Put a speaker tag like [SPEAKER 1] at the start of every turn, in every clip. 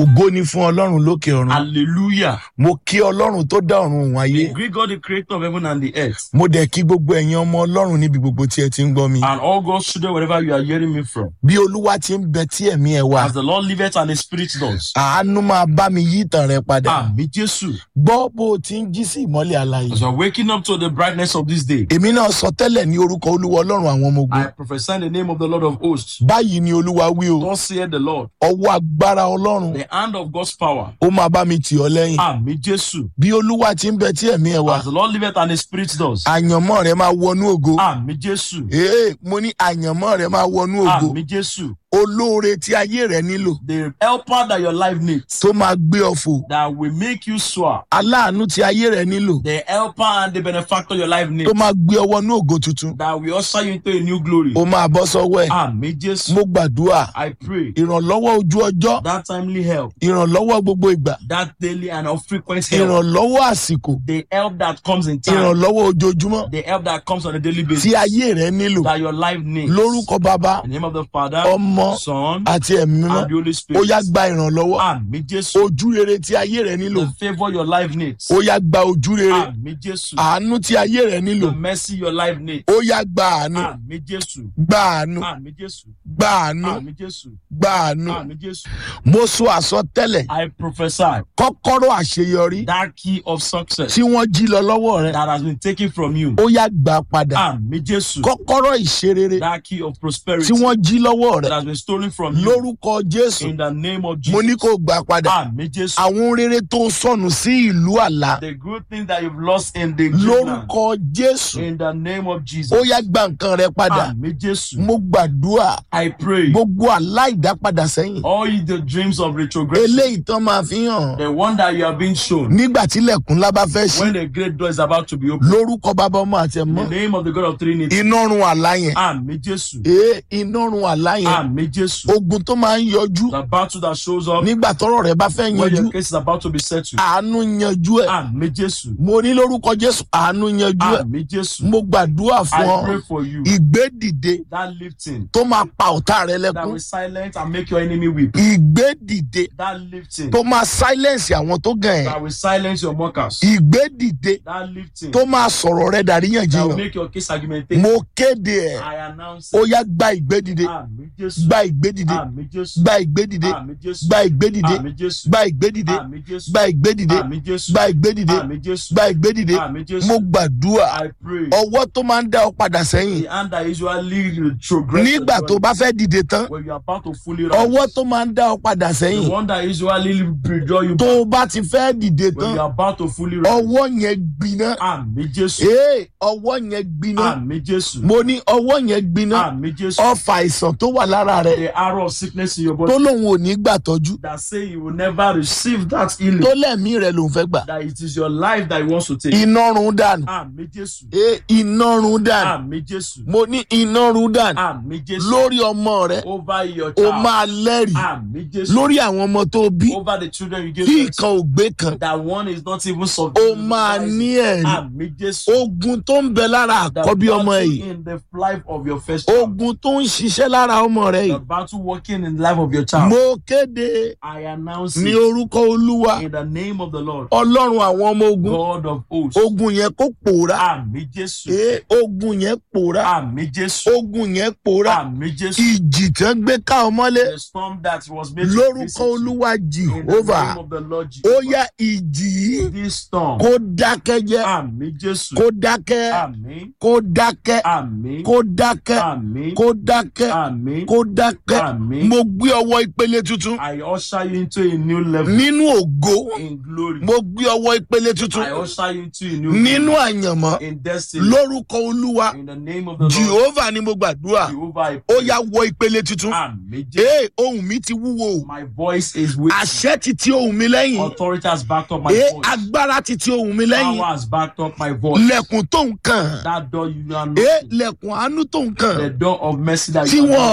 [SPEAKER 1] ògo ni fún ọlọ́run lókè ọ̀run
[SPEAKER 2] Hallelujah.
[SPEAKER 1] mo kí ọlọ́run tó dá ọ̀run òun ayé
[SPEAKER 2] We greet God, the creator of heaven and the earth.
[SPEAKER 1] mo dẹ̀ kí gbogbo ẹ̀yin ọmọ ọlọ́run níbi gbogbo tí ẹ ti ń gbọ́ mi
[SPEAKER 2] And all God's children, wherever you are hearing me from.
[SPEAKER 1] bí olúwa ti ń bẹ tí ẹ̀mí ẹ wà
[SPEAKER 2] As the Lord liveth and the Spirit does.
[SPEAKER 1] àánú máa bá mi yí ìtàn rẹ padà
[SPEAKER 2] Àmì Jésù.
[SPEAKER 1] gbọ́ bó o ti ń jí sí ìmọ́lẹ̀ àlàyé
[SPEAKER 2] As you are waking up to the brightness of this day,
[SPEAKER 1] èmi náà sọ tẹ́lẹ̀ ní orúkọ olúwa ọlọ́run àwọn ọmọ ogun
[SPEAKER 2] I prophesy in the name of the Lord of hosts.
[SPEAKER 1] báyìí ni olúwa wí o
[SPEAKER 2] Thus saith the Lord.
[SPEAKER 1] ọwọ́ agbára ọlọ́run
[SPEAKER 2] The hand of God's power.
[SPEAKER 1] ó máa bá mi tì ọ́ lẹ́yìn
[SPEAKER 2] Àmì Jésù.
[SPEAKER 1] bí olúwa ti ń bẹ tí ẹ̀mí ẹ wà
[SPEAKER 2] As the Lord liveth and the Spirit does.
[SPEAKER 1] àyànmọ́ rẹ máa wọnú ògo
[SPEAKER 2] Àmì Jésù.
[SPEAKER 1] ee mo ní àyànmọ́ rẹ máa wọnú ògo
[SPEAKER 2] Àmì Jésù.
[SPEAKER 1] olóore tí ayé rẹ nílò
[SPEAKER 2] The helper that your life needs.
[SPEAKER 1] tó máa gbé ọ fò
[SPEAKER 2] That will make you soar.
[SPEAKER 1] aláàánú tí ayé rẹ nílò
[SPEAKER 2] The helper and the benefactor your life
[SPEAKER 1] tó
[SPEAKER 2] needs.
[SPEAKER 1] máa gbé ọ wọnú ògo tuntun
[SPEAKER 2] That will usher you into a new glory.
[SPEAKER 1] ó máa bọ́ sọ́wọ́ ẹ̀
[SPEAKER 2] Àmì Jésù.
[SPEAKER 1] mo gbàdúrà
[SPEAKER 2] I pray
[SPEAKER 1] ìrànlọ́wọ́ ojú ọjọ́
[SPEAKER 2] that timely help,
[SPEAKER 1] ìrànlọ́wọ́ gbogbo ìgbà
[SPEAKER 2] that daily and of frequent help,
[SPEAKER 1] ìrànlọ́wọ́ àsìkò
[SPEAKER 2] the help that comes in time,
[SPEAKER 1] ìrànlọ́wọ́ ojoojúmọ́
[SPEAKER 2] the help that comes on a daily
[SPEAKER 1] tí
[SPEAKER 2] basis,
[SPEAKER 1] ayé rẹ nílò
[SPEAKER 2] that your life needs.
[SPEAKER 1] lórúkọ bàbá
[SPEAKER 2] In the name of the Father,
[SPEAKER 1] ọmọ
[SPEAKER 2] Son,
[SPEAKER 1] àti ẹ̀mí mímọ́
[SPEAKER 2] and the Holy
[SPEAKER 1] ó
[SPEAKER 2] Spirit.
[SPEAKER 1] yá gba ìrànlọ́wọ́
[SPEAKER 2] Àmì Jésù.
[SPEAKER 1] ojú rere tí ayé rẹ nílò
[SPEAKER 2] The favor your life needs.
[SPEAKER 1] ó yá gba ojú rere
[SPEAKER 2] Àmì Jésù.
[SPEAKER 1] àánú tí ayé rẹ nílò
[SPEAKER 2] The mercy your life needs.
[SPEAKER 1] ó yá gba àánú
[SPEAKER 2] Àmì Jésù.
[SPEAKER 1] gba àánú
[SPEAKER 2] Àmì Jésù.
[SPEAKER 1] gba àánú
[SPEAKER 2] Àmì Jésù.
[SPEAKER 1] gba àánú
[SPEAKER 2] Àmì Jésù.
[SPEAKER 1] mo sọ àsọtẹ́lẹ̀
[SPEAKER 2] I prophesy
[SPEAKER 1] kọ́kọ́rọ́ àṣeyọrí
[SPEAKER 2] that key of success
[SPEAKER 1] tí wọ́n jí lọ lọ́wọ́ rẹ
[SPEAKER 2] that has been taken from you.
[SPEAKER 1] ó yá gbà padà
[SPEAKER 2] Àmì Jésù.
[SPEAKER 1] kọ́kọ́rọ́ ìṣerere
[SPEAKER 2] That key of
[SPEAKER 1] tí
[SPEAKER 2] prosperity
[SPEAKER 1] wọ́n jí lọ́wọ́ rẹ
[SPEAKER 2] that has been stolen from you.
[SPEAKER 1] lórúkọ jésù
[SPEAKER 2] In the name of
[SPEAKER 1] mo ní
[SPEAKER 2] Jesus.
[SPEAKER 1] kó gbà padà
[SPEAKER 2] Àmì Jésù.
[SPEAKER 1] àwọn rere tó sọnù sí ìlú àlá
[SPEAKER 2] The good thing that you've lost in the dreamland.
[SPEAKER 1] lórúkọ jésù
[SPEAKER 2] In the name of Jesus.
[SPEAKER 1] ó yá gba nǹkan rẹ padà
[SPEAKER 2] Àmì Jésù.
[SPEAKER 1] mo gbàdúrà
[SPEAKER 2] I pray.
[SPEAKER 1] gbogbo aláìdápadà sẹ́yìn
[SPEAKER 2] All you the dreams of retrogression.
[SPEAKER 1] eléyìí tán máa fi hàn
[SPEAKER 2] The one that you have been shown.
[SPEAKER 1] nígbà tílẹ̀kùn ńlá bá fẹ́ sí
[SPEAKER 2] When the great door is about to be opened.
[SPEAKER 1] lórúkọ bàbá ọmọ àti
[SPEAKER 2] In
[SPEAKER 1] ẹ̀mọ́
[SPEAKER 2] the name of the God of Trinity.
[SPEAKER 1] iná run àlá yẹn
[SPEAKER 2] Àmì Jésù.
[SPEAKER 1] ee iná run àlá yẹn
[SPEAKER 2] Àmì Jésù.
[SPEAKER 1] ogun tó máa ń yọjú
[SPEAKER 2] The battle that shows up
[SPEAKER 1] nígbà tọ́rọ̀ rẹ bá fẹ́
[SPEAKER 2] when
[SPEAKER 1] yanjú
[SPEAKER 2] your case is about to be settled.
[SPEAKER 1] àánú yanjú ẹ̀
[SPEAKER 2] Àmì Jésù.
[SPEAKER 1] mo ní lórúkọ jésù àánú yanjú ẹ̀
[SPEAKER 2] Àmì Jésù.
[SPEAKER 1] mo gbàdúrà fún
[SPEAKER 2] I
[SPEAKER 1] ọ
[SPEAKER 2] pray for you.
[SPEAKER 1] ìgbédìde
[SPEAKER 2] That lifting
[SPEAKER 1] tó máa pa ọ̀tá rẹ
[SPEAKER 2] that
[SPEAKER 1] lẹ́kún
[SPEAKER 2] will silence and make your enemy weep.
[SPEAKER 1] ìgbédìde
[SPEAKER 2] That lifting
[SPEAKER 1] tó máa silence àwọn tó gàn ẹ́
[SPEAKER 2] that will silence your mockers.
[SPEAKER 1] ìgbédìde
[SPEAKER 2] That lifting
[SPEAKER 1] tó máa sọ̀rọ̀ rẹ
[SPEAKER 2] that will
[SPEAKER 1] dàríyànjiyàn
[SPEAKER 2] make your case argumentative.
[SPEAKER 1] mo kéde ẹ̀
[SPEAKER 2] I announce
[SPEAKER 1] ó
[SPEAKER 2] it.
[SPEAKER 1] yá gba ìgbédìde
[SPEAKER 2] Àmì Jésù.
[SPEAKER 1] gba ìgbédìde
[SPEAKER 2] Àmì Jésù.
[SPEAKER 1] gba ìgbédìde
[SPEAKER 2] Àmì Jésù.
[SPEAKER 1] gba ìgbédìde
[SPEAKER 2] Àmì Jésù.
[SPEAKER 1] gba ìgbédìde
[SPEAKER 2] Àmì Jésù.
[SPEAKER 1] gba ìgbédìde
[SPEAKER 2] Àmì Jésù.
[SPEAKER 1] gba ìgbédìde
[SPEAKER 2] Àmì Jésù.
[SPEAKER 1] gba ìgbédìde
[SPEAKER 2] Àmì Jésù.
[SPEAKER 1] mo gbàdúrà
[SPEAKER 2] I pray.
[SPEAKER 1] ọwọ́ tó máa ń dá ọ padà sẹ́yìn
[SPEAKER 2] The hand that usually retrogress.
[SPEAKER 1] nígbà tó bá fẹ́ dìde tán
[SPEAKER 2] when you are about to fully rise.
[SPEAKER 1] ọwọ́ tó máa ń dá ọ padà
[SPEAKER 2] The
[SPEAKER 1] sẹ́yìn
[SPEAKER 2] one that usually withdraw you
[SPEAKER 1] tó
[SPEAKER 2] back
[SPEAKER 1] o bá ti fẹ́ dìde
[SPEAKER 2] when
[SPEAKER 1] tán
[SPEAKER 2] you are about to fully rise.
[SPEAKER 1] ọwọ́ yẹn gbiná
[SPEAKER 2] Àmì Jésù.
[SPEAKER 1] ee ọwọ́ yẹn gbiná
[SPEAKER 2] Àmì Jésù.
[SPEAKER 1] mo ní ọwọ́ yẹn gbiná
[SPEAKER 2] Àmì Jésù.
[SPEAKER 1] ọfà àìsàn tó wà lára rẹ
[SPEAKER 2] The arrow of sickness in your body
[SPEAKER 1] tó lòun ò ní gbà tọ́jú
[SPEAKER 2] that say you will never receive that healing.
[SPEAKER 1] tó lẹ́mìí rẹ lòun fẹ́ gbà
[SPEAKER 2] That it is your life that he wants to take.
[SPEAKER 1] iná run dànù
[SPEAKER 2] Àmì Jésù.
[SPEAKER 1] ee iná run dànù
[SPEAKER 2] Àmì Jésù.
[SPEAKER 1] mo ní iná run dànù
[SPEAKER 2] Àmì Jésù.
[SPEAKER 1] lórí ọmọ rẹ
[SPEAKER 2] Over your
[SPEAKER 1] o
[SPEAKER 2] child.
[SPEAKER 1] máa lẹ́rìí
[SPEAKER 2] Àmì Jésù.
[SPEAKER 1] lórí àwọn ọmọ tó bí
[SPEAKER 2] Over the children you give
[SPEAKER 1] tí
[SPEAKER 2] birth to.
[SPEAKER 1] ìkan ò gbé kan
[SPEAKER 2] That one is not even
[SPEAKER 1] o
[SPEAKER 2] subdued.
[SPEAKER 1] máa ní ẹ̀rí
[SPEAKER 2] Àmì Jésù.
[SPEAKER 1] ogun tó ń bẹ lára
[SPEAKER 2] The
[SPEAKER 1] àkọ́bí ọmọ
[SPEAKER 2] battle
[SPEAKER 1] yìí
[SPEAKER 2] in the life of your first child.
[SPEAKER 1] ogun tó ń ṣiṣẹ́ lára ọmọ rẹ
[SPEAKER 2] The
[SPEAKER 1] yìí
[SPEAKER 2] battle working in the life of your child.
[SPEAKER 1] mo kéde
[SPEAKER 2] I announce
[SPEAKER 1] ní
[SPEAKER 2] it
[SPEAKER 1] orúkọ olúwa
[SPEAKER 2] in the name of the Lord,
[SPEAKER 1] ọlọ́run àwọn ọmọ ogun
[SPEAKER 2] God of hosts.
[SPEAKER 1] ogun yẹn kó pòórá
[SPEAKER 2] Àmì Jésù.
[SPEAKER 1] ee ogun yẹn pòórá
[SPEAKER 2] Àmì Jésù.
[SPEAKER 1] ogun yẹn pòórá
[SPEAKER 2] Àmì Jésù.
[SPEAKER 1] ìjì tán gbé ká ọmọlé
[SPEAKER 2] The storm that was made to
[SPEAKER 1] lórúkọ
[SPEAKER 2] visit you.
[SPEAKER 1] olúwa
[SPEAKER 2] In the
[SPEAKER 1] jehova
[SPEAKER 2] name of the Lord
[SPEAKER 1] ó
[SPEAKER 2] Jesus.
[SPEAKER 1] yá ìjì yìí
[SPEAKER 2] This storm.
[SPEAKER 1] kó dákẹ́ jẹ́
[SPEAKER 2] Àmì Jésù.
[SPEAKER 1] kó dákẹ́
[SPEAKER 2] Àmì.
[SPEAKER 1] kó dákẹ́
[SPEAKER 2] Àmì.
[SPEAKER 1] kó dákẹ́
[SPEAKER 2] Àmì.
[SPEAKER 1] kó dákẹ́
[SPEAKER 2] Àmì.
[SPEAKER 1] kó dákẹ́
[SPEAKER 2] Àmì.
[SPEAKER 1] mo gbé ọwọ́ ìpele tuntun
[SPEAKER 2] I usher you into a new level
[SPEAKER 1] nínú ògo
[SPEAKER 2] in glory.
[SPEAKER 1] mo gbé ọwọ́ ìpele tuntun
[SPEAKER 2] I usher you into a new
[SPEAKER 1] nínú
[SPEAKER 2] level
[SPEAKER 1] àyànmọ́
[SPEAKER 2] in destiny.
[SPEAKER 1] lórúkọ olúwa
[SPEAKER 2] In the name of the Lord.
[SPEAKER 1] jehova ni mo gbàdúrà
[SPEAKER 2] Jehovah, I
[SPEAKER 1] ó
[SPEAKER 2] pray.
[SPEAKER 1] yá wọ ìpele tuntun
[SPEAKER 2] Àmì Jésù.
[SPEAKER 1] ee ohun mi ti wúwo o
[SPEAKER 2] My voice is weak.
[SPEAKER 1] àṣẹ ti ti ohun mi lẹ́yìn
[SPEAKER 2] Authority has backed up my
[SPEAKER 1] ee
[SPEAKER 2] voice.
[SPEAKER 1] agbára ti ti ohun mi lẹ́yìn
[SPEAKER 2] Power has backed up my voice.
[SPEAKER 1] lẹ̀kùn tó nǹkan
[SPEAKER 2] That door you are
[SPEAKER 1] ee
[SPEAKER 2] knocking.
[SPEAKER 1] lẹ̀kùn àánú tó nǹkan
[SPEAKER 2] The door of mercy that
[SPEAKER 1] tí
[SPEAKER 2] you are
[SPEAKER 1] wọn ò
[SPEAKER 2] knocking.
[SPEAKER 1] gbà kó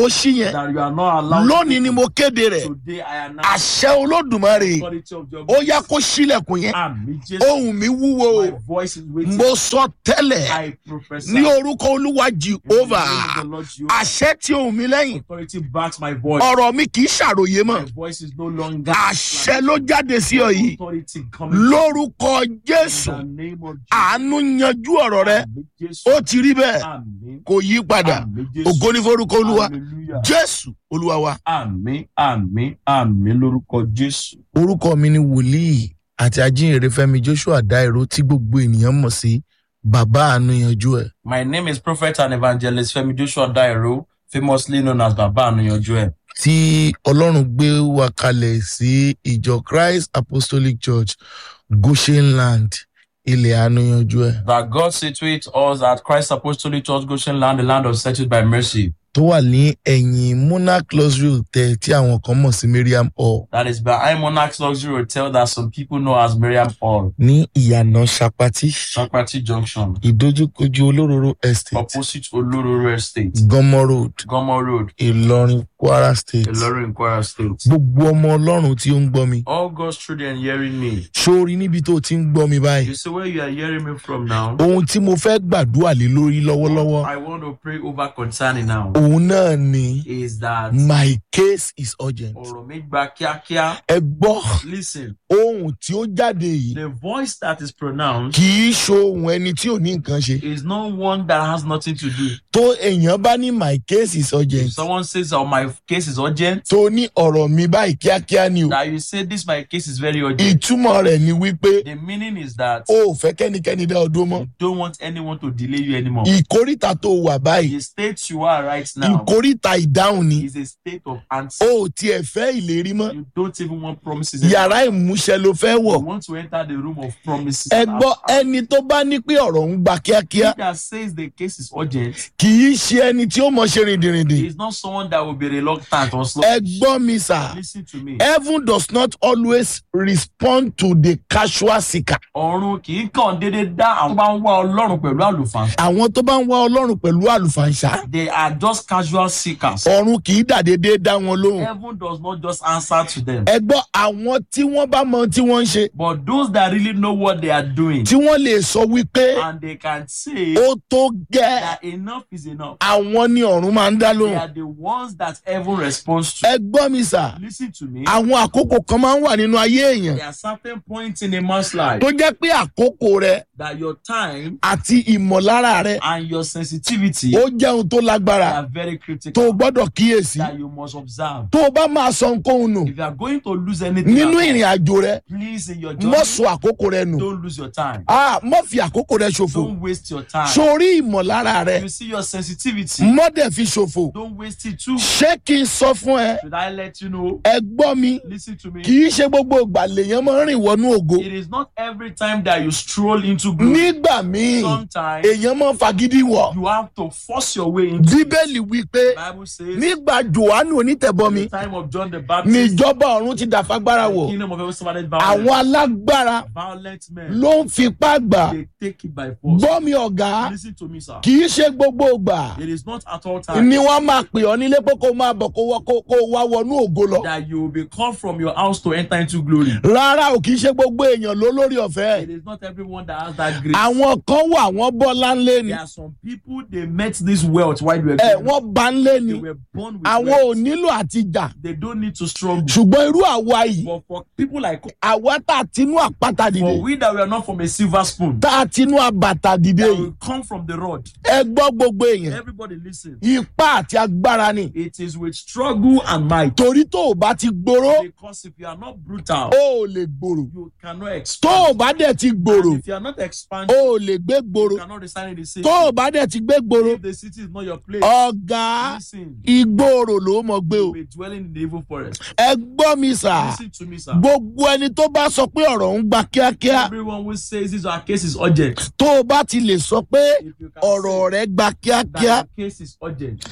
[SPEAKER 1] kó ṣí yẹn
[SPEAKER 2] that you are not allowed.
[SPEAKER 1] lónìí ni
[SPEAKER 2] to
[SPEAKER 1] mo kéde rẹ̀
[SPEAKER 2] Today I announce
[SPEAKER 1] àṣẹ olódùmarè
[SPEAKER 2] the authority of your
[SPEAKER 1] ó yá kó ṣílẹ̀kùn yẹn
[SPEAKER 2] Àmì Jésù.
[SPEAKER 1] ohun mi wúwo
[SPEAKER 2] My voice is waiting.
[SPEAKER 1] mo sọ tẹ́lẹ̀
[SPEAKER 2] I prophesy.
[SPEAKER 1] ní orúkọ olúwa
[SPEAKER 2] in the
[SPEAKER 1] jehova
[SPEAKER 2] name of the Lord Jehovah.
[SPEAKER 1] àṣẹ tí ohun mi lẹ́yìn
[SPEAKER 2] Authority backs my voice.
[SPEAKER 1] ọ̀rọ̀ mi kì í ṣàròyé mọ́
[SPEAKER 2] My voice is no longer.
[SPEAKER 1] àṣẹ ló jáde sí ọ yìí
[SPEAKER 2] Authority coming
[SPEAKER 1] lórúkọ jésù
[SPEAKER 2] in the name of Jesus.
[SPEAKER 1] àánú yanjú ọ̀rọ̀ rẹ
[SPEAKER 2] Àmì Jésù.
[SPEAKER 1] ó ti rí bẹ́ẹ̀
[SPEAKER 2] Àmì.
[SPEAKER 1] kò yí padà
[SPEAKER 2] Àmì Jésù.
[SPEAKER 1] ògo ní forúkọ olúwa
[SPEAKER 2] Hallelujah.
[SPEAKER 1] jésù olúwa wa.
[SPEAKER 2] Àmì àmì àmì lórúkọ Jésù.
[SPEAKER 1] orúkọ mi ni wòlíì àti ajínrere fẹmi joshua dairo tí gbogbo ènìyàn mọ̀ sí bàbá àánú yanjú ẹ̀.
[SPEAKER 2] My name is Prophet and Evangelist Femi Joshua Dairo, famously known as Baba Anuyanju ẹ̀.
[SPEAKER 1] tí ọlọ́run gbé wa kalẹ̀ sí ìjọ christ apostolic church goshen land ilẹ̀ àánú yanjú ẹ̀
[SPEAKER 2] That God situates us at Christ Apostolic Church Goshen Land, the land of settled by mercy.
[SPEAKER 1] tó wà ní ẹ̀yìn monarch luxury hotel tí àwọn kan mọ̀ sí mariam hall
[SPEAKER 2] That is behind Monarch's Luxury Hotel that some people know as Miriam Hall,
[SPEAKER 1] ní ìyànà sapati
[SPEAKER 2] Sakrati Junction,
[SPEAKER 1] ìdójúkojú olóróró estate
[SPEAKER 2] opposite Olororo Estate,
[SPEAKER 1] gọmọ road
[SPEAKER 2] Gomo Road,
[SPEAKER 1] ìlọrin kwara state
[SPEAKER 2] Ilorin Kwara State.
[SPEAKER 1] gbogbo ọmọ ọlọ́run tí ó ń gbọ́ mi
[SPEAKER 2] All God's children hearing me.
[SPEAKER 1] sórí níbi tó ti ń gbọ́ mi báyìí
[SPEAKER 2] You see where you are hearing me from now?
[SPEAKER 1] ohun tí mo fẹ́ gbàdúrà lé lórí lọ́wọ́lọ́wọ́
[SPEAKER 2] I want to pray over concerning now
[SPEAKER 1] òun náà ni
[SPEAKER 2] is that
[SPEAKER 1] my case is urgent.
[SPEAKER 2] ọ̀rọ̀ mi gba kíákíá.
[SPEAKER 1] ẹ gbọ́
[SPEAKER 2] Listen,
[SPEAKER 1] ohun tí ó jáde yìí
[SPEAKER 2] the voice that is pronounced
[SPEAKER 1] kì í ṣohun ẹni tí ò ní nǹkan ṣe
[SPEAKER 2] is not one that has nothing to do.
[SPEAKER 1] tó èèyàn bá ní my case is
[SPEAKER 2] If
[SPEAKER 1] urgent
[SPEAKER 2] someone says, "Oh, my case is urgent,"
[SPEAKER 1] tó ní ọ̀rọ̀ mi báyìí kíákíá ni o
[SPEAKER 2] that you say, "This my case is very urgent."
[SPEAKER 1] ìtumọ̀ rẹ̀ ni wípé
[SPEAKER 2] The meaning is that
[SPEAKER 1] o ò fẹ́ kẹ́nikẹ́ni dá ọdún mọ́
[SPEAKER 2] you don't want anyone to delay you anymore.
[SPEAKER 1] ìkórìtà tó wà báyìí
[SPEAKER 2] The state you are right now
[SPEAKER 1] ìkórìtà ìdáhùn ni
[SPEAKER 2] is a state of answer.
[SPEAKER 1] o ò tiẹ̀ fẹ́ ìlérí mọ́
[SPEAKER 2] You don't even want promises. anymore.
[SPEAKER 1] yàrá ìmúṣẹ ló fẹ́
[SPEAKER 2] You
[SPEAKER 1] wọ̀
[SPEAKER 2] want to enter the room of promises.
[SPEAKER 1] ẹ gbọ́ ẹni tó bá ní pé ọ̀rọ̀ ń gba kíákíá
[SPEAKER 2] He that says the case is urgent
[SPEAKER 1] kì í ṣe ẹni tí ó mọ̀ ṣe rìndìrìndì
[SPEAKER 2] is not someone that will be reluctant or slow.
[SPEAKER 1] ẹ gbọ́ mi sà
[SPEAKER 2] Listen to me.
[SPEAKER 1] heaven does not always respond to the casual seeker
[SPEAKER 2] ọ̀run kì í kàn déédéé dá àwọn tó bá ń wá ọlọ́run pẹ̀lú àlùfáà.
[SPEAKER 1] àwọn tó bá ń wá ọlọ́run pẹ̀lú àlùfàǹṣá
[SPEAKER 2] they are just casual seekers.
[SPEAKER 1] ọ̀run kì í dàdédé dá wọn lóhùn
[SPEAKER 2] heaven does not just answer to them.
[SPEAKER 1] ẹ gbọ́ àwọn tí wọ́n bá mọ ohun tí wọ́n ń ṣe
[SPEAKER 2] but those that really know what they are doing
[SPEAKER 1] tí wọ́n lè sọ wípé
[SPEAKER 2] and they can say
[SPEAKER 1] ó tó gẹ́
[SPEAKER 2] that enough is enough.
[SPEAKER 1] àwọn ni ọ̀run máa ń dá
[SPEAKER 2] they
[SPEAKER 1] lóhùn
[SPEAKER 2] are the ones that heaven responds to.
[SPEAKER 1] ẹ gbọ́ mi sà
[SPEAKER 2] listen to me.
[SPEAKER 1] àwọn àkókò kan máa ń wà nínú ayé èèyàn
[SPEAKER 2] there are certain points in a man's life
[SPEAKER 1] tó jẹ́ pé àkókò rẹ
[SPEAKER 2] that your time
[SPEAKER 1] àti ìmọ̀lára rẹ
[SPEAKER 2] and your sensitivity
[SPEAKER 1] ó jẹ́ ohun tó lágbára
[SPEAKER 2] are very
[SPEAKER 1] tó
[SPEAKER 2] critical.
[SPEAKER 1] o gbọ́dọ̀ kíyèsí
[SPEAKER 2] that you must observe.
[SPEAKER 1] tó o bá máa sọ nǹkan nù
[SPEAKER 2] if you are going to lose anything
[SPEAKER 1] nínú
[SPEAKER 2] at all,
[SPEAKER 1] ìrìn àjò rẹ
[SPEAKER 2] please in your journey
[SPEAKER 1] mọ́ sọ àkókò rẹ nù
[SPEAKER 2] don't lose your time.
[SPEAKER 1] Ah, mọ́ fi àkókò rẹ ṣòfò
[SPEAKER 2] don't waste your time.
[SPEAKER 1] sórí ìmọ̀lára rẹ
[SPEAKER 2] you see your sensitivity.
[SPEAKER 1] mọ́ dẹ̀ fi ṣòfò
[SPEAKER 2] don't waste it too.
[SPEAKER 1] ṣé kí n sọ fún ẹ
[SPEAKER 2] should I let you know?
[SPEAKER 1] ẹ gbọ́ mi
[SPEAKER 2] listen to me.
[SPEAKER 1] kì í ṣe gbogbo ìgbà lèèyàn máa ń rìn wọnú ògo
[SPEAKER 2] it is not every time that you stroll into glory.
[SPEAKER 1] nígbà míì
[SPEAKER 2] sometimes
[SPEAKER 1] èèyàn máa ń fagídí wọ̀
[SPEAKER 2] you have to force your way into.
[SPEAKER 1] bíbélì wí pé
[SPEAKER 2] Bible says.
[SPEAKER 1] nígbà johannu onítẹ̀bọmi
[SPEAKER 2] the time of John the Baptist.
[SPEAKER 1] níjọba ọ̀run ti dàfagbára
[SPEAKER 2] the
[SPEAKER 1] wọ̀
[SPEAKER 2] kingdom of heaven suffered
[SPEAKER 1] àwọn
[SPEAKER 2] violence.
[SPEAKER 1] alágbára
[SPEAKER 2] violent men.
[SPEAKER 1] ló ń fipá gbà
[SPEAKER 2] they take it by force.
[SPEAKER 1] gbọ́ mi ọ̀gá
[SPEAKER 2] listen to me sir.
[SPEAKER 1] kì í ṣe gbogbo ìgbà
[SPEAKER 2] it is not at all times.
[SPEAKER 1] ni wọ́n máa pè ọ́ nílé pé kó máa bọ̀ kó wá- kó- kó wá wọnú ògo lọ
[SPEAKER 2] that you will be called from your house to enter into glory.
[SPEAKER 1] rárá ò kì í ṣe gbogbo èèyàn ló lórí ọ̀fẹ́
[SPEAKER 2] It is not everyone that has that grace.
[SPEAKER 1] àwọn kan wà wọ́n bọ́ láńlé ni
[SPEAKER 2] There are some people they met this wealth while they were
[SPEAKER 1] ẹ
[SPEAKER 2] growing up.
[SPEAKER 1] wọ́n bá ń lé ni
[SPEAKER 2] They were born with
[SPEAKER 1] àwọn ò
[SPEAKER 2] wealth.
[SPEAKER 1] nílò àti jà
[SPEAKER 2] They don't need to struggle.
[SPEAKER 1] ṣùgbọ́n irú àwa yìí
[SPEAKER 2] But for people like
[SPEAKER 1] àwa tá a tinú àpáta dìde
[SPEAKER 2] for we that were not from a silver spoon,
[SPEAKER 1] tá a tinú àbàtà dìde
[SPEAKER 2] that
[SPEAKER 1] yìí
[SPEAKER 2] will come from the rod.
[SPEAKER 1] ẹ gbọ́ gbogbo èèyàn
[SPEAKER 2] Everybody listen.
[SPEAKER 1] ipá àti agbára ni
[SPEAKER 2] It is with struggle and might.
[SPEAKER 1] torí tó o bá ti gbòòrò
[SPEAKER 2] Because if you are not brutal,
[SPEAKER 1] o ò lè gbòòrò
[SPEAKER 2] you cannot
[SPEAKER 1] tó
[SPEAKER 2] expand.
[SPEAKER 1] o bá dẹ̀ ti gbòòrò
[SPEAKER 2] And if you are not expanding,
[SPEAKER 1] o ò lè gbé gbòòrò
[SPEAKER 2] you cannot reside in the city.
[SPEAKER 1] tó o bá dẹ̀ ti gbé gbòòrò
[SPEAKER 2] If the city is not your place,
[SPEAKER 1] ọ̀gá
[SPEAKER 2] listen.
[SPEAKER 1] ìgbòòrò ló mọ̀ gbé o
[SPEAKER 2] You will be dwelling in the evil forest.
[SPEAKER 1] ẹ gbọ́ mi sà
[SPEAKER 2] Listen to me, sir.
[SPEAKER 1] gbogbo ẹni tó bá sọ pé ọ̀rọ̀ ń gba kíákíá
[SPEAKER 2] Everyone who says this our case is urgent.
[SPEAKER 1] tó o bá ti lè sọ pé
[SPEAKER 2] If you can
[SPEAKER 1] ọ̀rọ̀
[SPEAKER 2] say
[SPEAKER 1] rẹ gba
[SPEAKER 2] that
[SPEAKER 1] kíákíá
[SPEAKER 2] your case is urgent,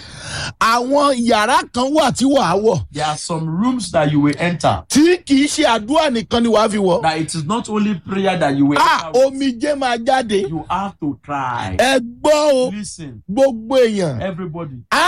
[SPEAKER 1] àwọn yàrá kan wà tí wàá wọ̀
[SPEAKER 2] there are some rooms that you will enter.
[SPEAKER 1] tí kì í ṣe àdúrà nìkan ni wàá fi wọ̀
[SPEAKER 2] That it is not only prayer that you will
[SPEAKER 1] a
[SPEAKER 2] enter. with.
[SPEAKER 1] omijé máa jáde
[SPEAKER 2] You have to cry.
[SPEAKER 1] ẹ gbọ́ o
[SPEAKER 2] Listen,
[SPEAKER 1] gbogbo èèyàn
[SPEAKER 2] everybody.
[SPEAKER 1] a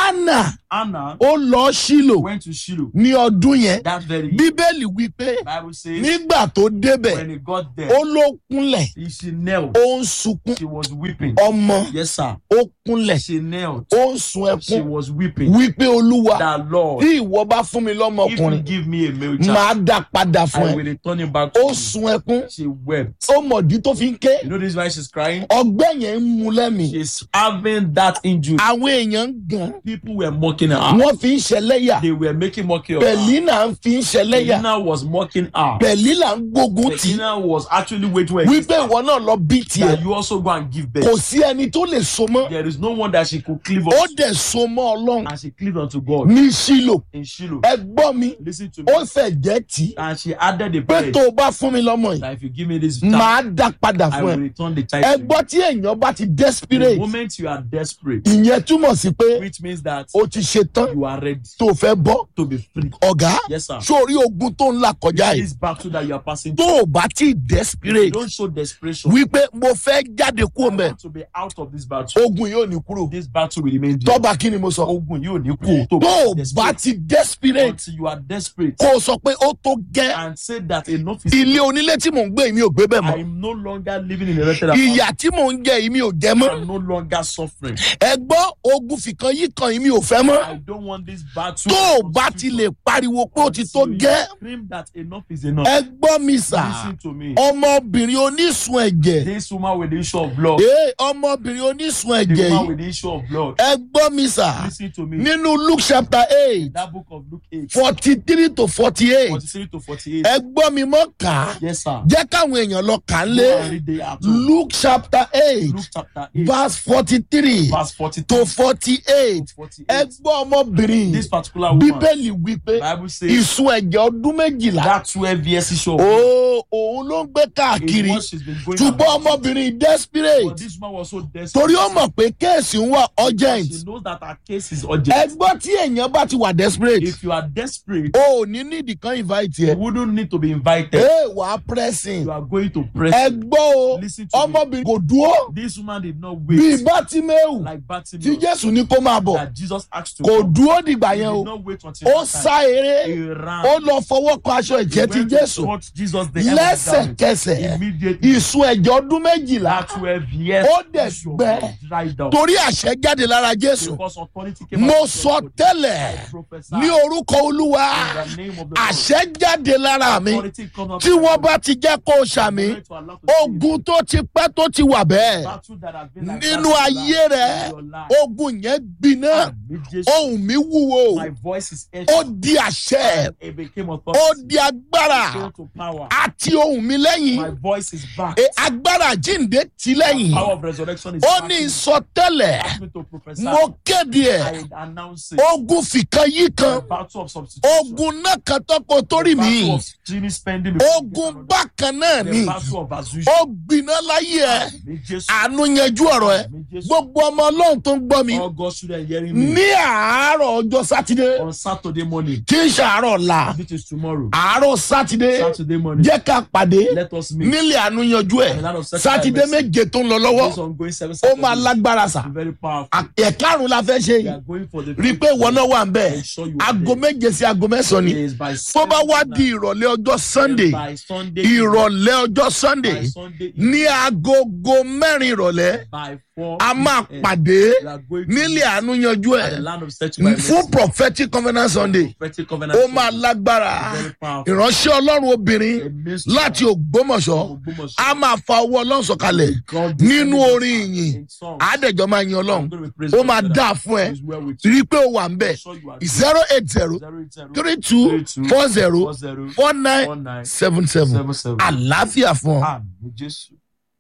[SPEAKER 1] anna
[SPEAKER 2] Anna
[SPEAKER 1] ó lọ sílò
[SPEAKER 2] went to Shiloh
[SPEAKER 1] ní ọdún yẹn
[SPEAKER 2] that very year.
[SPEAKER 1] bíbélì wípé
[SPEAKER 2] Bible says
[SPEAKER 1] nígbà tó débẹ̀
[SPEAKER 2] when he got
[SPEAKER 1] ó
[SPEAKER 2] there,
[SPEAKER 1] ló kúnlẹ̀
[SPEAKER 2] he, she knelt.
[SPEAKER 1] ó ń sunkún
[SPEAKER 2] She was weeping.
[SPEAKER 1] ọmọ
[SPEAKER 2] Yes, sir.
[SPEAKER 1] ó kúnlẹ̀
[SPEAKER 2] She knelt.
[SPEAKER 1] ó ń sun
[SPEAKER 2] She
[SPEAKER 1] ẹkún
[SPEAKER 2] was weeping.
[SPEAKER 1] wípé olúwa
[SPEAKER 2] That Lord,
[SPEAKER 1] tí ìwọ bá fún mi
[SPEAKER 2] if you
[SPEAKER 1] lọ́mọkùnrin
[SPEAKER 2] give me a male child,
[SPEAKER 1] máa dá padà fún
[SPEAKER 2] I
[SPEAKER 1] ẹ
[SPEAKER 2] will return it back to
[SPEAKER 1] ó
[SPEAKER 2] you.
[SPEAKER 1] sun ẹkún
[SPEAKER 2] She wept.
[SPEAKER 1] ó mọ̀dí tó fi ń ké
[SPEAKER 2] You know this why she's crying?
[SPEAKER 1] ọgbẹ́ yẹn ń mu lẹ́mìí
[SPEAKER 2] She's having that injury.
[SPEAKER 1] àwọn èèyàn ń gan
[SPEAKER 2] People were mocking her.
[SPEAKER 1] wọ́n fi ń ṣẹlẹ́yà
[SPEAKER 2] They were making mockery of her.
[SPEAKER 1] pẹ̀línà ń fi ń ṣẹlẹ́yà
[SPEAKER 2] Pelina was mocking her.
[SPEAKER 1] pẹ̀línà ń gbógun tì í
[SPEAKER 2] Pelina was actually waiting for
[SPEAKER 1] wípé ìwọ náà lọ bí tiẹ̀
[SPEAKER 2] that you also go and give
[SPEAKER 1] kò
[SPEAKER 2] birth.
[SPEAKER 1] sí ẹni tó lè so mọ́
[SPEAKER 2] There is no one that she could cleave
[SPEAKER 1] ó
[SPEAKER 2] on
[SPEAKER 1] dẹ̀ so mọ́ ọlọ́run
[SPEAKER 2] and she cleaved unto God
[SPEAKER 1] ní sílò
[SPEAKER 2] in Shiloh.
[SPEAKER 1] ẹ gbọ́ mi
[SPEAKER 2] Listen to
[SPEAKER 1] ó
[SPEAKER 2] me.
[SPEAKER 1] fẹ̀ jẹ́ tì í
[SPEAKER 2] And she added the
[SPEAKER 1] pé
[SPEAKER 2] prayer
[SPEAKER 1] tó o bá fún mi lọ́mọ yìí
[SPEAKER 2] that if you give me this child,
[SPEAKER 1] máa dá padà
[SPEAKER 2] I
[SPEAKER 1] fún
[SPEAKER 2] will
[SPEAKER 1] ẹ
[SPEAKER 2] return the
[SPEAKER 1] ẹ
[SPEAKER 2] child. to you.
[SPEAKER 1] gbọ́ tí èèyàn bá ti
[SPEAKER 2] The
[SPEAKER 1] desperate
[SPEAKER 2] moment you are desperate,
[SPEAKER 1] ìyẹn túmọ̀ sí pé
[SPEAKER 2] which means that
[SPEAKER 1] o ti ṣe tán
[SPEAKER 2] you are ready
[SPEAKER 1] tó o fẹ́ bọ́
[SPEAKER 2] to be free.
[SPEAKER 1] ọ̀gá
[SPEAKER 2] Yes, sir.
[SPEAKER 1] sórí ogun tó ń là kọjá yìí
[SPEAKER 2] This battle that you are passing
[SPEAKER 1] tó
[SPEAKER 2] through,
[SPEAKER 1] o bá ti desperate
[SPEAKER 2] don't show desperation.
[SPEAKER 1] wípé mo fẹ́ jáde
[SPEAKER 2] I
[SPEAKER 1] kúrò mẹ́
[SPEAKER 2] want to be out of this battle.
[SPEAKER 1] ogun yóò ní kúrò
[SPEAKER 2] This battle will remain there.
[SPEAKER 1] tọ́ba kí ni mo sọ
[SPEAKER 2] Ogun yóò ní kú. tó
[SPEAKER 1] tó o
[SPEAKER 2] bá
[SPEAKER 1] bá
[SPEAKER 2] desperate
[SPEAKER 1] ti desperate
[SPEAKER 2] until you are desperate
[SPEAKER 1] kó o sọ pé ó tó gẹ́
[SPEAKER 2] and say that enough is
[SPEAKER 1] ilé onílé tí mò ń gbé yìí mi ò gbé bẹ́ẹ̀ mọ́
[SPEAKER 2] I'm no longer living in a rented apartment.
[SPEAKER 1] ìyà tí mò ń jẹ yìí mi ò jẹ mọ́
[SPEAKER 2] I'm no longer suffering.
[SPEAKER 1] ẹ gbọ́ ogun fìkan yìí kan yìí mi ò fẹ́ mọ́
[SPEAKER 2] I don't want this battle.
[SPEAKER 1] tó o bá ti lè pariwo pé ó ti tó
[SPEAKER 2] Until you
[SPEAKER 1] gẹ́
[SPEAKER 2] Scream that enough is enough.
[SPEAKER 1] ẹ gbọ́ mi sà
[SPEAKER 2] Listen to me.
[SPEAKER 1] ọmọbìnrin onísun ẹ̀jẹ̀
[SPEAKER 2] This woman with the issue of blood.
[SPEAKER 1] ee ọmọbìnrin onísun
[SPEAKER 2] The
[SPEAKER 1] ẹ̀jẹ̀
[SPEAKER 2] woman
[SPEAKER 1] yìí
[SPEAKER 2] with the issue of blood.
[SPEAKER 1] ẹ gbọ́ mi sà
[SPEAKER 2] Listen to me.
[SPEAKER 1] nínú luke chapter eight
[SPEAKER 2] That book of Luke 8,
[SPEAKER 1] forty three to forty eight
[SPEAKER 2] 43 to 48.
[SPEAKER 1] ẹ gbọ́ mi mọ́ kà á
[SPEAKER 2] Yes, sir.
[SPEAKER 1] jẹ́ káwọn èèyàn lọ kà á
[SPEAKER 2] Go
[SPEAKER 1] lé
[SPEAKER 2] and read the at home.
[SPEAKER 1] luke chapter eight
[SPEAKER 2] Luke chapter 8,
[SPEAKER 1] verse forty three
[SPEAKER 2] verse 42
[SPEAKER 1] to forty eight
[SPEAKER 2] to 48.
[SPEAKER 1] ẹ gbọ́ ọmọbìnrin
[SPEAKER 2] This particular woman,
[SPEAKER 1] bíbélì wípé
[SPEAKER 2] Bible says
[SPEAKER 1] ìsun ẹ̀jẹ̀ ọdún méjìlá
[SPEAKER 2] that 12 years issue of
[SPEAKER 1] ó òun ló ń gbé
[SPEAKER 2] is
[SPEAKER 1] káàkiri
[SPEAKER 2] what she's been going
[SPEAKER 1] ṣùgbọ́n
[SPEAKER 2] about.
[SPEAKER 1] ọmọbìnrin
[SPEAKER 2] But
[SPEAKER 1] desperate
[SPEAKER 2] this woman was so desperate.
[SPEAKER 1] torí ó mọ̀ pé kéèsì ń wà
[SPEAKER 2] because
[SPEAKER 1] urgent
[SPEAKER 2] She knows that her case is
[SPEAKER 1] ẹ
[SPEAKER 2] urgent.
[SPEAKER 1] gbọ́ tí èèyàn bá ti wà desperate
[SPEAKER 2] If you are desperate,
[SPEAKER 1] o ò ní nídìí kan invite
[SPEAKER 2] you
[SPEAKER 1] yẹ
[SPEAKER 2] wouldn't need to be invited.
[SPEAKER 1] ee wà á pressing
[SPEAKER 2] You are going to press.
[SPEAKER 1] ẹ gbọ́ o
[SPEAKER 2] Listen to me.
[SPEAKER 1] ọmọbìnrin kò dúró
[SPEAKER 2] This woman did not
[SPEAKER 1] bíi
[SPEAKER 2] wait
[SPEAKER 1] bátímẹ́wù
[SPEAKER 2] like
[SPEAKER 1] tí
[SPEAKER 2] Bartimaeus
[SPEAKER 1] jésù ní kó máa bọ̀
[SPEAKER 2] that Jesus asked to
[SPEAKER 1] kò
[SPEAKER 2] come.
[SPEAKER 1] dúró dìgbà
[SPEAKER 2] He
[SPEAKER 1] yẹn
[SPEAKER 2] did
[SPEAKER 1] o
[SPEAKER 2] not wait until
[SPEAKER 1] ó
[SPEAKER 2] that time.
[SPEAKER 1] sá eré
[SPEAKER 2] He ran.
[SPEAKER 1] ó lọ fọwọ́ kan aṣọ
[SPEAKER 2] He
[SPEAKER 1] ìjẹ́ ti
[SPEAKER 2] went to
[SPEAKER 1] jésù
[SPEAKER 2] touch Jesus the hem of his garment.
[SPEAKER 1] lẹ́sẹ̀kẹsẹ̀
[SPEAKER 2] Immediately,
[SPEAKER 1] ìsun ẹ̀jẹ̀ ọdún méjìlá
[SPEAKER 2] that 12 years
[SPEAKER 1] Ó dẹ̀
[SPEAKER 2] issue of
[SPEAKER 1] gbẹ.
[SPEAKER 2] blood dried up.
[SPEAKER 1] torí àṣẹ jáde lára jésù
[SPEAKER 2] Because authority came
[SPEAKER 1] mo
[SPEAKER 2] out of
[SPEAKER 1] sọ
[SPEAKER 2] God.
[SPEAKER 1] tẹ́lẹ̀
[SPEAKER 2] I prophesy
[SPEAKER 1] ní orúkọ olúwa
[SPEAKER 2] in the name of the Lord.
[SPEAKER 1] àṣẹ jáde lára mi
[SPEAKER 2] Authority comes out
[SPEAKER 1] tí
[SPEAKER 2] of
[SPEAKER 1] wọ́n
[SPEAKER 2] God.
[SPEAKER 1] bá ti jẹ́ kó o ṣàmì
[SPEAKER 2] Authority to allow to see
[SPEAKER 1] ogun tó ti pẹ́ tó ti wà bẹ́ẹ̀
[SPEAKER 2] battle that has been like
[SPEAKER 1] nínú
[SPEAKER 2] that in
[SPEAKER 1] ayé
[SPEAKER 2] your
[SPEAKER 1] rẹ
[SPEAKER 2] life, in your life.
[SPEAKER 1] ogun yẹn gbiná
[SPEAKER 2] Àmì Jésù.
[SPEAKER 1] ohun mi wúwo
[SPEAKER 2] My voice is
[SPEAKER 1] ó
[SPEAKER 2] etched.
[SPEAKER 1] di àṣẹ
[SPEAKER 2] It became
[SPEAKER 1] ó
[SPEAKER 2] authority.
[SPEAKER 1] di agbára
[SPEAKER 2] Came to power.
[SPEAKER 1] àti ohun mi
[SPEAKER 2] My
[SPEAKER 1] lẹ́yìn
[SPEAKER 2] voice is back.
[SPEAKER 1] E, agbára jíǹde ti lẹ́yìn
[SPEAKER 2] Power of resurrection is
[SPEAKER 1] ó
[SPEAKER 2] back.
[SPEAKER 1] ní ìsọtẹ́lẹ̀
[SPEAKER 2] Ask me to prophesy.
[SPEAKER 1] mo kéde ẹ̀
[SPEAKER 2] I announce it.
[SPEAKER 1] ogun fìkan yí kan
[SPEAKER 2] The battle of substitution.
[SPEAKER 1] ogun náà kan tọ́kọ torí
[SPEAKER 2] The
[SPEAKER 1] mi
[SPEAKER 2] battle of genie spending. before you get
[SPEAKER 1] ogun
[SPEAKER 2] another.
[SPEAKER 1] bákan náà
[SPEAKER 2] The
[SPEAKER 1] ni
[SPEAKER 2] battle of Azusa.
[SPEAKER 1] ó gbiná láyé ẹ
[SPEAKER 2] Àmì Jésù.
[SPEAKER 1] àánú yanjú ọ̀rọ̀ ẹ
[SPEAKER 2] Àmì Jésù.
[SPEAKER 1] gbogbo ọmọ ọlọ́run tó ń gbọ́ mi
[SPEAKER 2] All God's children hearing me.
[SPEAKER 1] ní àárọ̀ ọjọ́ sátidé
[SPEAKER 2] On Saturday morning.
[SPEAKER 1] tí ń ṣàárọ̀ la
[SPEAKER 2] Which is tomorrow.
[SPEAKER 1] àárọ̀ sátidé
[SPEAKER 2] Saturday morning.
[SPEAKER 1] jẹ́ ká pàdé
[SPEAKER 2] Let us meet.
[SPEAKER 1] nílé àánú yanjú ẹ̀
[SPEAKER 2] A lot of such
[SPEAKER 1] sátidé
[SPEAKER 2] times.
[SPEAKER 1] méje tó ń lọ lọ́wọ́
[SPEAKER 2] This ongoing service.
[SPEAKER 1] ó máa lágbára sà
[SPEAKER 2] Very powerful.
[SPEAKER 1] ẹ̀karùn la fẹ́ ṣe
[SPEAKER 2] We
[SPEAKER 1] yìí
[SPEAKER 2] are going for the.
[SPEAKER 1] rí i pé ìwọ náà wà ń bẹ̀
[SPEAKER 2] Ensure you are
[SPEAKER 1] aago
[SPEAKER 2] there.
[SPEAKER 1] méje sí aago mẹ́sàn-án ni
[SPEAKER 2] Yes, by
[SPEAKER 1] tó bá wá
[SPEAKER 2] seven
[SPEAKER 1] di ìrọ̀lẹ́ ọjọ́ sunday
[SPEAKER 2] By Sunday.
[SPEAKER 1] ìrọ̀lẹ́ ọjọ́ sunday
[SPEAKER 2] By Sunday.
[SPEAKER 1] ní agogo mẹ́rin ìrọ̀lẹ́
[SPEAKER 2] By four.
[SPEAKER 1] a máa
[SPEAKER 2] p.m.
[SPEAKER 1] pàdé
[SPEAKER 2] We are going to
[SPEAKER 1] nílé
[SPEAKER 2] meet
[SPEAKER 1] àánú yanjú
[SPEAKER 2] at
[SPEAKER 1] ẹ̀
[SPEAKER 2] the land of settlement.
[SPEAKER 1] fún prophetic covenant sunday
[SPEAKER 2] Prophetic covenant.
[SPEAKER 1] ó máa lágbára
[SPEAKER 2] Very powerful.
[SPEAKER 1] ìránṣẹ́ ọlọ́run obìnrin
[SPEAKER 2] A mystery
[SPEAKER 1] láti ògbómọ̀ṣọ́
[SPEAKER 2] Ògbómọ̀ṣọ́.
[SPEAKER 1] a máa fa owó ọlọ́run sọ̀kalẹ̀
[SPEAKER 2] God
[SPEAKER 1] nínú
[SPEAKER 2] descended
[SPEAKER 1] orin
[SPEAKER 2] in
[SPEAKER 1] ìyìn
[SPEAKER 2] songs.
[SPEAKER 1] àádẹ́jọ́ máa yin ọlọ́run
[SPEAKER 2] I'm going to praise
[SPEAKER 1] ó
[SPEAKER 2] God
[SPEAKER 1] máa
[SPEAKER 2] together.
[SPEAKER 1] dáa fún ẹ
[SPEAKER 2] He is well with you.
[SPEAKER 1] rí i pé ó wà ń bẹ̀
[SPEAKER 2] I'm sure you are
[SPEAKER 1] zero eight zero
[SPEAKER 2] zero eight zero
[SPEAKER 1] three two four zero
[SPEAKER 2] four zero
[SPEAKER 1] four nine
[SPEAKER 2] four nine
[SPEAKER 1] seven seven
[SPEAKER 2] seven seven.
[SPEAKER 1] àlàáfíà fún ọ.
[SPEAKER 2] Àmì Jésù.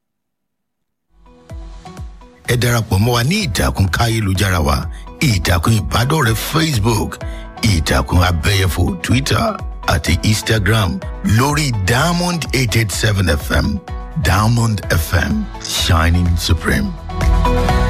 [SPEAKER 3] ẹ darapọ̀ mọ́ wa ní ìtàkùn káyélujára wa ìtàkùn ìbádọ́rẹ̀ẹ́ facebook ìtàkùn abẹ́yẹfò twitter àti instagram lórí diamond eight eight seven fm diamond fm shining supreme.